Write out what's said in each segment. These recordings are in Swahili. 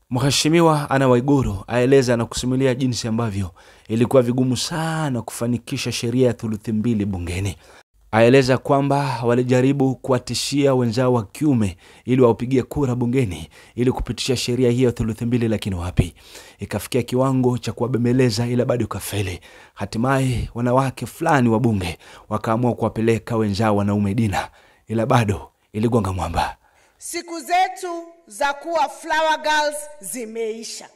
Mheshimiwa Anna Waiguru aeleza na kusimulia jinsi ambavyo ilikuwa vigumu sana kufanikisha sheria ya thuluthi mbili bungeni. Aeleza kwamba walijaribu kuwatishia wenzao wa kiume ili waupigie kura bungeni ili kupitisha sheria hiyo ya thuluthi mbili, lakini wapi, ikafikia kiwango cha kuwabembeleza, ila bado ikafeli. Hatimaye wanawake fulani wa bunge wakaamua kuwapeleka wenzao wanaume dina, ila bado iligonga mwamba. Siku zetu za kuwa flower girls zimeisha.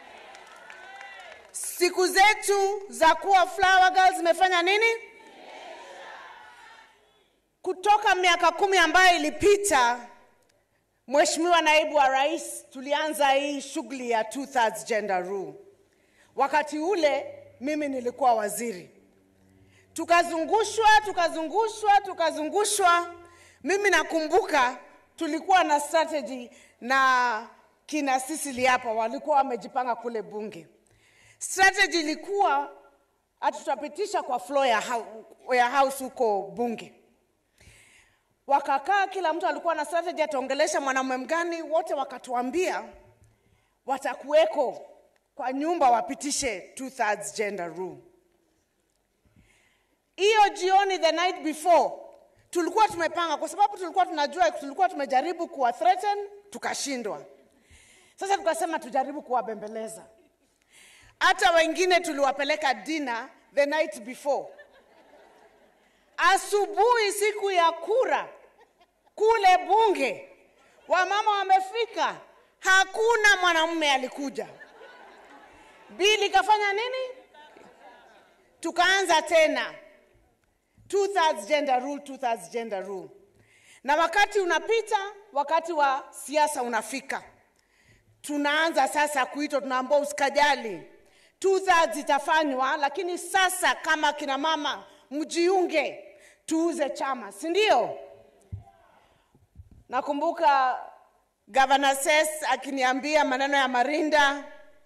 Siku zetu za kuwa flower girls zimefanya nini? Kutoka miaka kumi ambayo ilipita, Mheshimiwa Naibu wa Rais, tulianza hii shughuli ya two thirds gender rule. Wakati ule mimi nilikuwa waziri, tukazungushwa tukazungushwa tukazungushwa. Mimi nakumbuka tulikuwa na strategy na kina Sisili hapa walikuwa wamejipanga kule bunge. Strategy ilikuwa ati tutapitisha kwa floor ya, hau- ya house huko bunge. Wakakaa, kila mtu alikuwa na strategy, ataongelesha mwanamume mgani. Wote wakatuambia watakuweko kwa nyumba wapitishe two thirds gender rule. Hiyo jioni, the night before, tulikuwa tumepanga, kwa sababu tulikuwa tunajua, tulikuwa tumejaribu kuwa threaten tukashindwa. Sasa tukasema tujaribu kuwabembeleza. Hata wengine tuliwapeleka dinner the night before. Asubuhi siku ya kura kule bunge, wamama wamefika, hakuna mwanamume alikuja. Bili ikafanya nini? Tukaanza tena two thirds gender rule, two thirds gender rule. Na wakati unapita, wakati wa siasa unafika, tunaanza sasa kuitwa, tunaambia usikajali, two thirds itafanywa, lakini sasa kama kina mama mjiunge, tuuze chama, si ndio? Nakumbuka Governor Ses akiniambia maneno ya Marinda,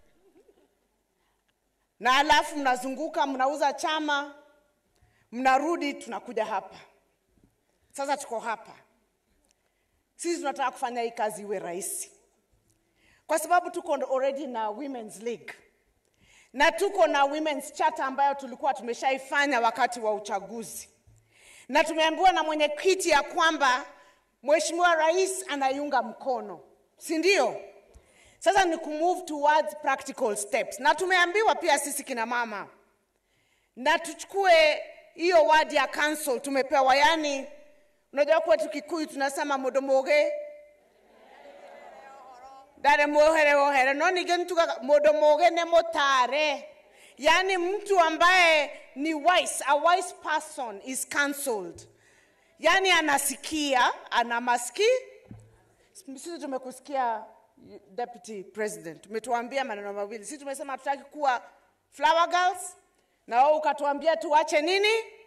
na alafu mnazunguka mnauza chama, mnarudi, tunakuja hapa sasa. Tuko hapa sisi, tunataka kufanya hii kazi iwe rahisi, kwa sababu tuko already na Women's League na tuko na Women's Charter ambayo tulikuwa tumeshaifanya wakati wa uchaguzi, na tumeambiwa na mwenyekiti ya kwamba Mheshimiwa Rais anaiunga mkono, si ndio? Sasa ni kumove towards practical steps, na tumeambiwa pia sisi kina mama na tuchukue hiyo word ya council tumepewa, yani unajua kwetu Kikuyu tunasema modomoge dare mohere ohere no nige ntuga modomoge ne motare, yani mtu ambaye ni wise, a wise person is cancelled, yani anasikia, ana maski. Sisi tumekusikia Deputy President, umetuambia maneno mawili. Sisi tumesema hatutaki kuwa flower girls, na wewe ukatuambia tuache nini?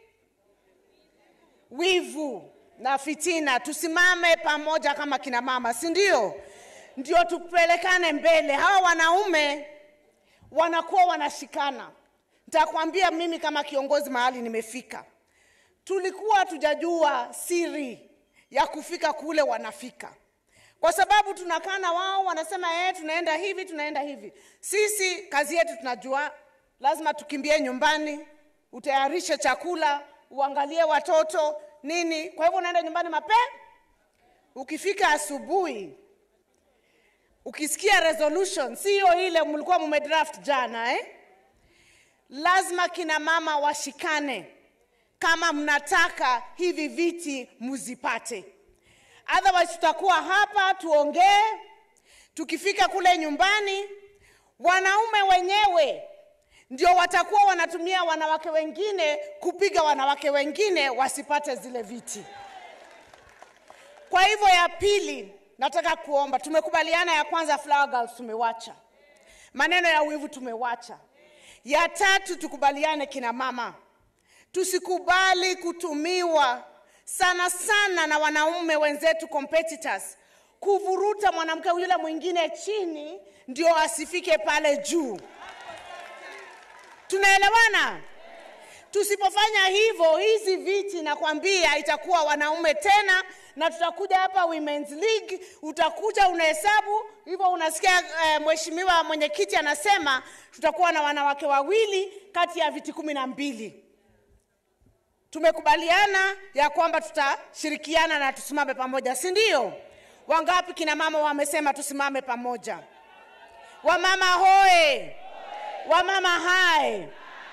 Wivu na fitina, tusimame pamoja kama kina mama, si ndio? Ndio tupelekane mbele. Hawa wanaume wanakuwa wanashikana. Nitakwambia mimi kama kiongozi mahali nimefika, tulikuwa tujajua siri ya kufika kule wanafika kwa sababu tunakaa na wao, wanasema eh, tunaenda hivi tunaenda hivi. Sisi kazi yetu tunajua, lazima tukimbie nyumbani, utayarishe chakula, uangalie watoto nini. Kwa hivyo unaenda nyumbani mapema. Ukifika asubuhi, ukisikia resolution sio ile mlikuwa mumedraft jana eh? Lazima kina mama washikane kama mnataka hivi viti muzipate otherwise tutakuwa hapa tuongee, tukifika kule nyumbani wanaume wenyewe ndio watakuwa wanatumia wanawake wengine kupiga wanawake wengine wasipate zile viti. Kwa hivyo, ya pili, nataka kuomba, tumekubaliana ya kwanza, flower girls tumewacha, maneno ya wivu tumewacha. Ya tatu, tukubaliane kina mama, tusikubali kutumiwa sana sana na wanaume wenzetu competitors kuvuruta mwanamke yule mwingine chini ndio asifike pale juu. Tunaelewana? tusipofanya hivyo hizi viti nakwambia itakuwa wanaume tena na tutakuja hapa women's league utakuja unahesabu hivyo unasikia eh, mheshimiwa mwenyekiti anasema tutakuwa na wanawake wawili kati ya viti kumi na mbili tumekubaliana ya kwamba tutashirikiana na tusimame pamoja si ndio wangapi kina mama wamesema tusimame pamoja wamama hoe wamama hai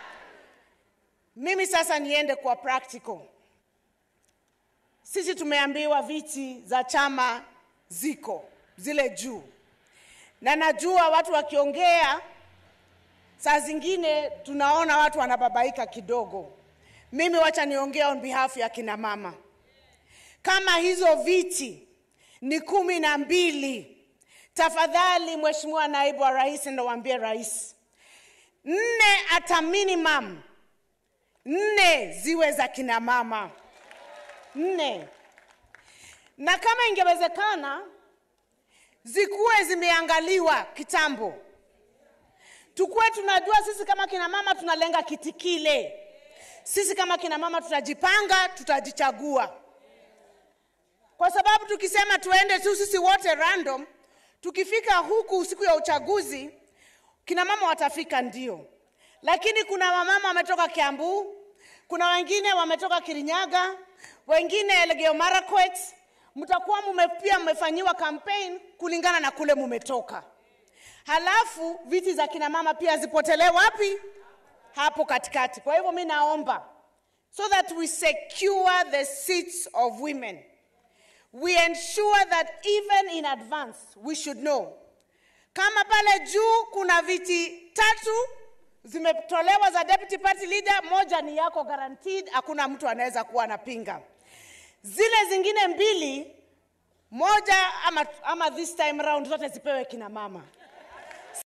mimi sasa niende kwa practical sisi tumeambiwa viti za chama ziko zile juu na najua watu wakiongea saa zingine tunaona watu wanababaika kidogo mimi wacha niongea on behalf ya kina mama kama hizo viti ni kumi na mbili tafadhali mheshimiwa naibu wa rais ndowambie rais nne hata minimum nne ziwe za kina mama nne na kama ingewezekana zikuwe zimeangaliwa kitambo tukuwe tunajua sisi kama kina mama tunalenga kiti kile sisi kama kina mama tutajipanga tutajichagua kwa sababu tukisema tuende tu sisi wote random tukifika huku siku ya uchaguzi kina mama watafika ndio lakini kuna wamama wametoka kiambu kuna wengine wametoka kirinyaga wengine elgeyo marakwet mtakuwa mume pia mmefanyiwa campaign kulingana na kule mumetoka halafu viti za kina mama pia zipotelee wapi hapo katikati kwa hivyo mi naomba so that we secure the seats of women we ensure that even in advance we should know kama pale juu kuna viti tatu zimetolewa za deputy party leader moja ni yako guaranteed hakuna mtu anaweza kuwa anapinga zile zingine mbili moja ama, ama this time round zote zipewe kina mama